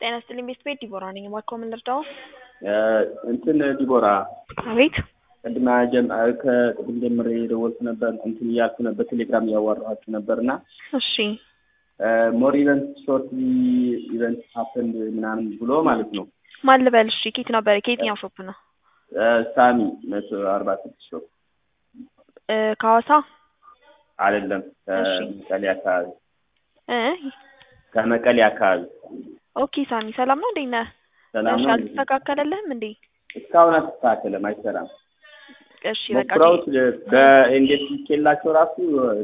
ጤና ይስጥልኝ ቤት ቤት ዲቦራ ነኝ። እባክዎ ምን ልርዳዎ? እንትን ዲቦራ አቤት ቅድማ ጀም ከቅድም ጀምሬ የደወልኩ ነበር እንትን እያልኩ ነበር በቴሌግራም እያዋራኋችሁ ነበር እና እሺ ሞር ኢቨንት ሾርት ኢቨንት ሀፕን ምናምን ብሎ ማለት ነው። ማን ልበል? እሺ ኬት ነበር? ከየትኛው ሾፕ ነው? ሳሚ መቶ አርባ ስድስት ሾፕ እ ከሐዋሳ አይደለም እሺ። ከመቀሌ አካባቢ እ ከመቀሌ አካባቢ ኦኬ ሳሚ ሰላም ነው? እንዴት ነህ? ሰላም እሺ ነው። አልተስተካከለልህም እንዴ? እስካሁን አልተስተካከለም፣ አይሰራም። እሺ በቃ ሞክረውት በእንዴት ልኬላቸው ራሱ